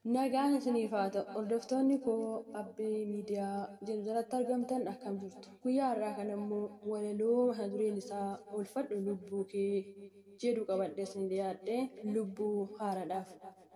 Nagaan isiniif haa ta'u hordoftoonni koo abbee miidiyaa jedhu jalatti argamtan akkam jirtu guyyaa har'aa kana immoo walaloo mata dureen isaa oolfadhu lubbuu kee jedhu qabadhee isin dhiyaadhe lubbuu haaraadhaaf.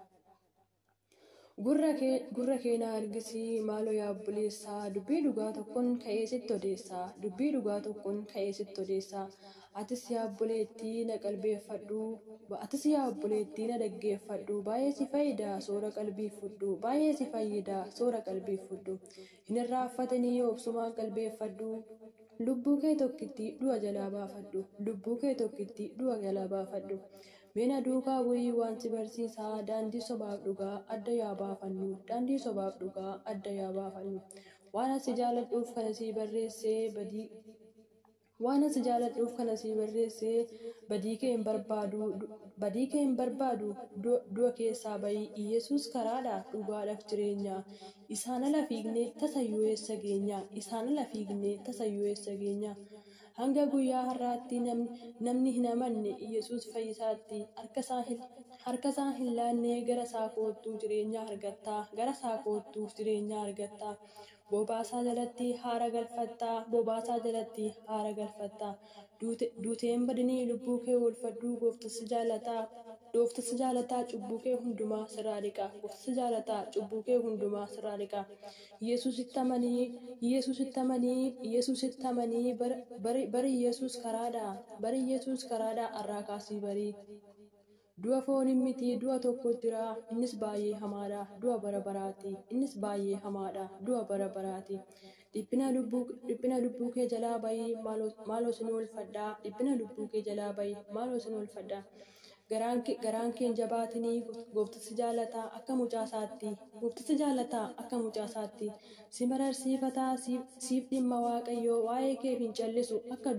Gurra kee na argisi maaloo yaa obboleessaa dubbii dhugaa tokkoon ka'ee sitti odeessaa dubbii dhugaa tokkoon ka'ee sitti odeessaa atis yaa obboleettii na qalbeeffadhu atis yaa obboleettii na dhaggeeffadhu baay'ee si fayyida soora qalbii fudhu baay'ee si fayyida soora qalbii fudhu hin irraanfatanii obsumaan qalbeeffadhu lubbuu kee tokkitti du'a jalaa baafadhu lubbuu kee tokkitti du'a jalaa baafadhu. Meena duukaa bu'ii wanti barsiisaa daandii sobaaf dhugaa adda yaa baafannu daandii sobaaf dhugaa adda yaa baafannu waan asi jaaladhuuf kana sii barreessee badii waan asi jaaladhuuf kana sii barreessee badii kee hin barbaadu badii kee hin barbaadu du'a keessaa bahii Iyesuus karaadha dhugaadhaaf jireenya isaan ala fiignee tasayyuu eessa geenya isaan ala fiignee tasayyuu eessa geenya. hanga guyyaa har'aatti namni hin amanne Iyesuus fayyisaatti harka isaa hin laannee gara isaa koottuu jireenya argattaa gara isaa koottuuf jireenya argattaa bobaasaa jalatti haara galfattaa bobaasaa jalatti haara galfattaa duuteen badinii lubbuu kee oolfadhuu gooftasi jaalataa gooftasi jaalataa cubbuu kee hundumaa sirraa dhiqa gooftasi jaalataa cubbuu kee hundumaa sirraa dhiqa Iyesuusitti amanii Iyesuusitti amanii Iyesuusitti amanii bari bari Iyesuus karaadha bari Iyesuus karaadha har'aa kaasii barii. Du'a fooniin miti du'a tokko jira innis baay'ee hamaadha du'a bara baraati innis baay'ee hamaadha du'a bara baraati. Dhiphina lubbuu kee jalaa bahii maaloo sin oolfadhaa dhiphina lubbuu kee jalaa bahii maaloo sin oolfadhaa. Garaan keen jabaatinii gooftasi jaalataa akka mucaasaatti gooftasi jaalataa akka mucaasaatti si mararsiifataa siif dhimma waaqayyoo waa'ee kee hin callisu akka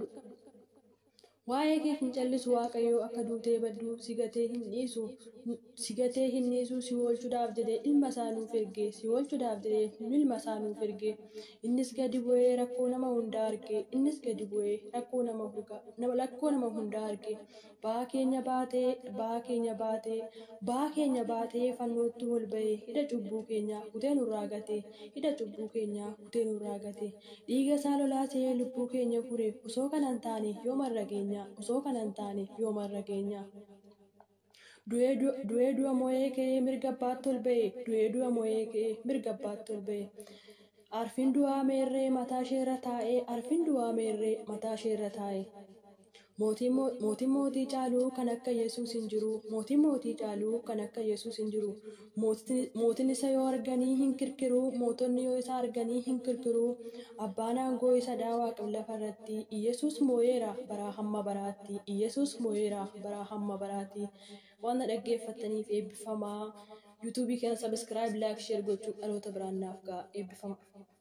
Waa'ee kee hin callisu waaqayyoo akka duutee baddu si gatee hin dhiisu si gatee hin dhiisu si oolchuudhaaf jedhee ilma isaa nuuf erge si oolchuudhaaf jedhee ilma isaa nuuf erge innis gadi bu'ee rakkoo nama hundaa arge innis gadi bu'ee rakkoo nama rakkoo nama hundaa arge ba'aa keenya baatee ba'aa keenya baatee ba'aa keenya baatee fannootti ol ba'ee hidha cubbuu keenya kutee nurraa gate hidha cubbuu keenya kutee nurraa gate dhiiga isaa lolaasee lubbuu keenya fure osoo kana hin taane yoo marra keenya osoo kana hin taane yoo marra keenya. Du'ee du'a moo'ee ka'ee mirga abbaatti ol ba'e du'ee du'a moo'ee ka'ee mirga abbaatti ol ba'e. Arfiin du'aa meerree mataa isheerra taa'ee arfiin du'aa meerree mataa isheerra taa'ee. Mootiin mootii caaluu kan akka Yesuus hin jiru. Mootiin mootii caaluu kan akka Yesuus hin jiru. Mootiin isa yoo arganii hin kirkiru. Mootonni yoo isa arganii hin kirkiru. Abbaan aangoo isa daawaa lafa irratti. Iyesuus moo'eera baraa hamma baraatti. Iyesuus moo'eera baraa hamma baraatti. Waan dhaggeeffattaniif eebbifamaa. yuutuubii kana sabiskiraayib laayik sheer gochuun dhaloota biraan naaf ga'a eebbifama.